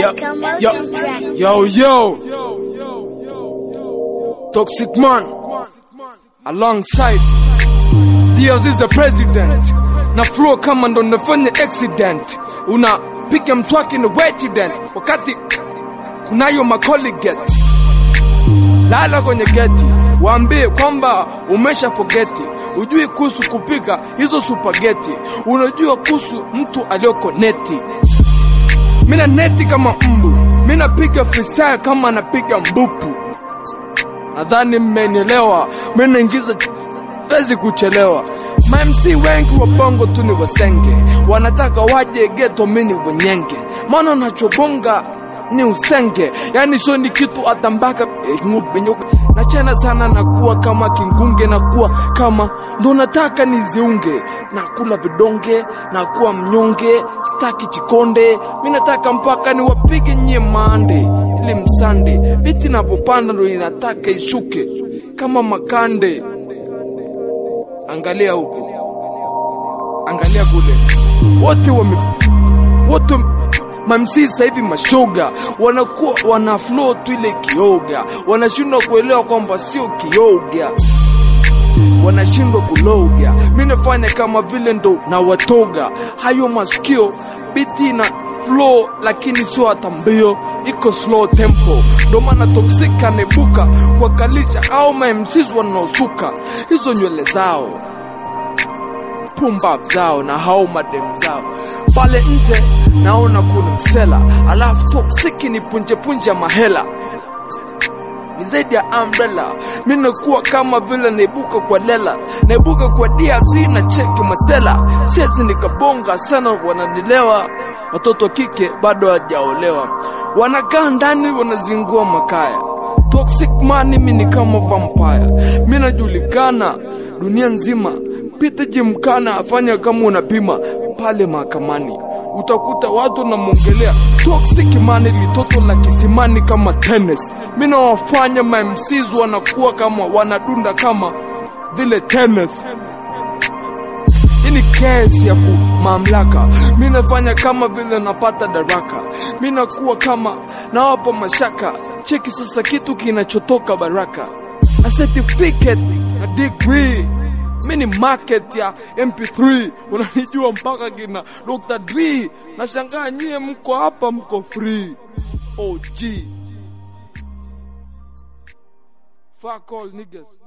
Yo, yo, Toxic Man alongside Diaz is the president na flow kama ndo nafanya accident, unapiga mswaki na wetident wakati kunayo macolleget. Lala kwenye geti, waambie kwamba umesha fogeti, ujui kuhusu kupika hizo supageti, unajua kuhusu mtu aliyoko neti. Mina neti kama mbu, mina piga freestyle kama napiga mbupu. Nadhani mmenielewa, mina ingiza wezi kuchelewa. Ma MC wengi wa bongo tu ni wasenge, wanataka waje geto, mini wenyenge, maana nachobonga ni usenge, yani sio ni kitu atambaka eh, ng'upe nyupe. Nachana sana nakuwa kama kingunge, nakuwa kama ndo nataka niziunge, nakula vidonge, nakuwa mnyonge, staki chikonde, mi nataka mpaka niwapige nyie mande ili msande, biti navyopanda ndo inataka ishuke kama makande. Angalia huko, angalia kule, wote wame wote mamsi sasa hivi mashoga wanakuwa wana flow tu ile kioga, wanashindwa kuelewa kwamba sio kioga, wanashindwa kuloga. Mi nafanya kama vile ndo na watoga hayo masikio, biti na flow lakini sio hata mbio, iko slow tempo, ndo maana toksika nebuka kuwakalisha au ma MCs wanaosuka hizo nywele zao pumbav zao na hao madem zao pale nje naona kuna msela alafu toksiki ni punje punje ya mahela ni zaidi ya umbrella mi nakuwa kama vile naibuka kwa lela naibuka kwa DRC na cheki masela siezi nikabonga sana wananilewa watoto wa kike bado hawajaolewa wanakaa ndani wanazingua makaya toxic man mi ni kama vampire mi najulikana dunia nzima pita jimkana afanya kama unapima pale mahakamani utakuta watu namwongelea toxic man litoto la kisimani kama tennis mi nawafanya ma MCs wanakuwa kama wanadunda kama vile tennis hii ni kesi ya ku mamlaka mi nafanya kama vile napata daraka mi nakuwa kama nawapa mashaka cheki sasa kitu kinachotoka baraka na certificate na degree mi ni market ya mp3 unanijua mpaka kina dr dre nashangaa nyie mko hapa mko free og fuck all niggas